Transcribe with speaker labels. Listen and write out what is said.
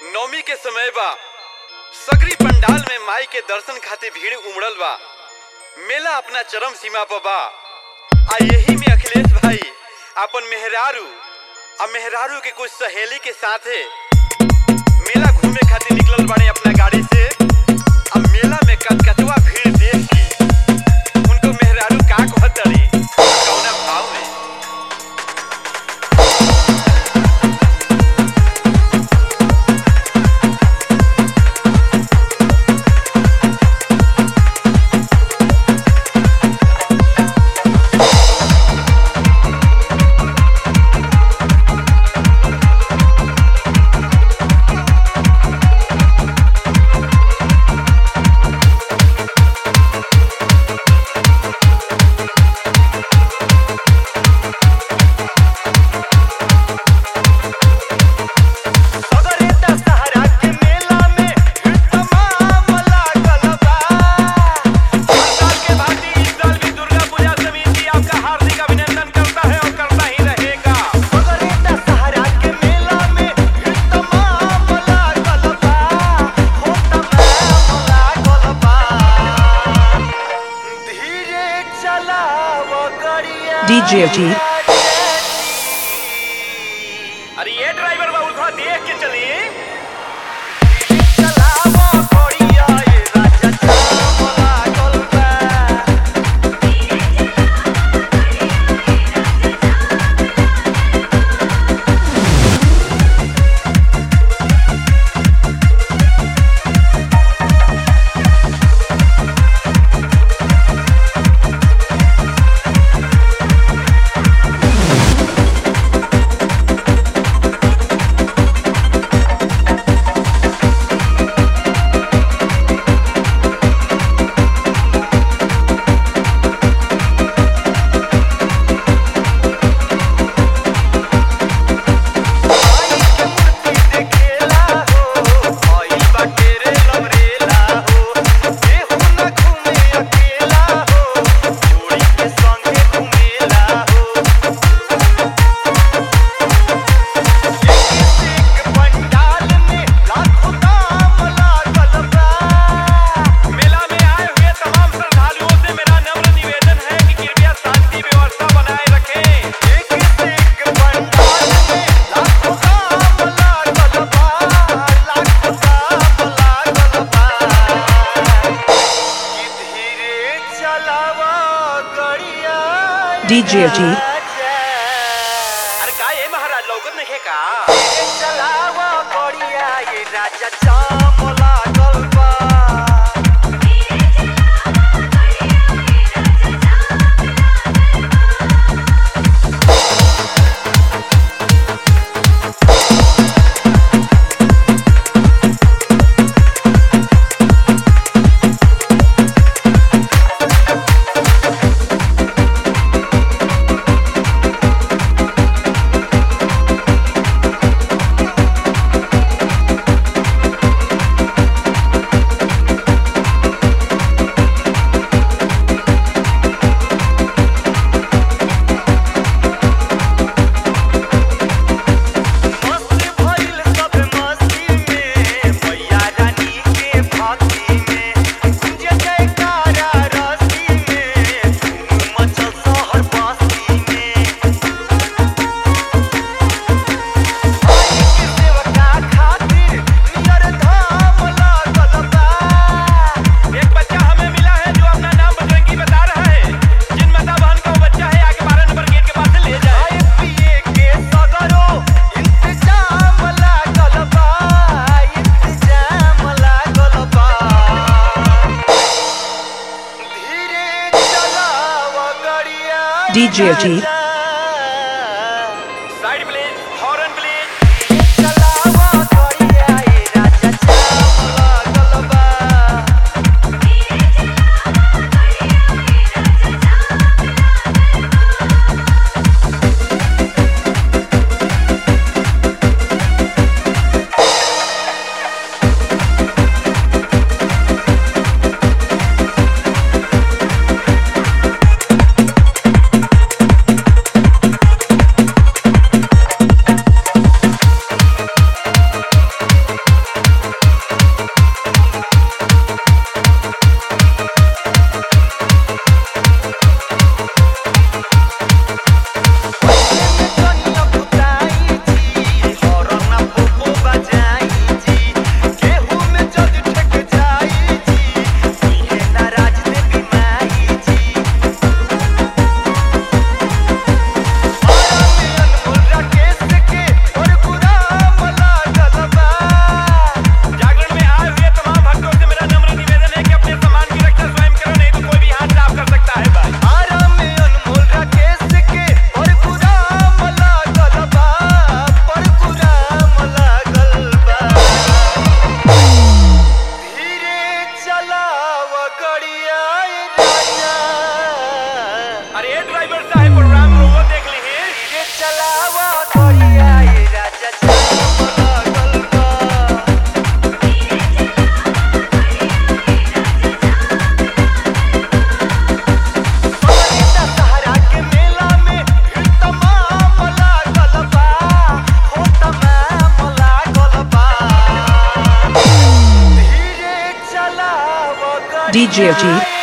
Speaker 1: नवमी के समय बा सगरी पंडाल में माई के दर्शन खातिर भीड़ उमड़ल बा मेला अपना चरम सीमा पर बा आ यही में अखिलेश भाई अपन मेहरारू आ मेहरारू के कुछ सहेली के साथे मेला घूमे खातिर निकलल बाड़े अपना गाड़ी से आ मेला में कचकचवा भीड़ देख के उनको मेहरारू का कहत तड़ी कौना भाव में
Speaker 2: अगर दशहरा के मेला में भीड़ तमाम लागल बा हर साल के भांति इस साल भी दुर्गा पूजा समिति आपका हार्दिक अभिनंदन करता है और करता ही रहेगा अगर दशहरा के मेला में भीड़ तमाम लागल बा हो तमाम लागल बा धीरे चलाव गरिया
Speaker 3: DJ G.
Speaker 2: अरे ये ड्राइवर बाबू थोड़ा देख के चली चलावो कोड़िया ये राजा चावला गोलबा आई के मूर्ति देखेला हो आई बाटे रे लवरेला हो केहू न घूमे अकेला हो जोड़ी के संगे घूमेला हो एक पंडाल में लाखों दाम लागल बा मेला में आए हुए तमाम श्रद्धालुओं से मेरा नम्र निवेदन है कि कृपया शांति व्यवस्था बनाए रखें एक से एक पंडाल में लाखों दाम लागल बा लाखों दाम लागल बा कि धीरे चलावा गड़िया
Speaker 3: DJ G.
Speaker 2: अरे का ये महाराज लौकत नहीं है का चलावा गड़िया ये राजा चाम लागल बा मस्त भइल सब मस्ती में मैया रानी के भक्ति में गुंजे जयकारा रस्ती में धूम मचल शहर बस्ती में आई के सेवका खातिर नियर धाम लागल बा एक बच्चा हमें मिला है जो अपना नाम बजरंगी बता रहा है जिन माता बहन का वो बच्चा है आगे बारह नंबर गेट के पास से ले जाए पिए के सगरो इंतजाम लागल बा इंतजाम लागल बा धीरे चलाव गड़िया
Speaker 3: DJ G.
Speaker 2: Side please horn please चलाव गड़िया ये राजा चाम लागल बा
Speaker 3: DJ Ajit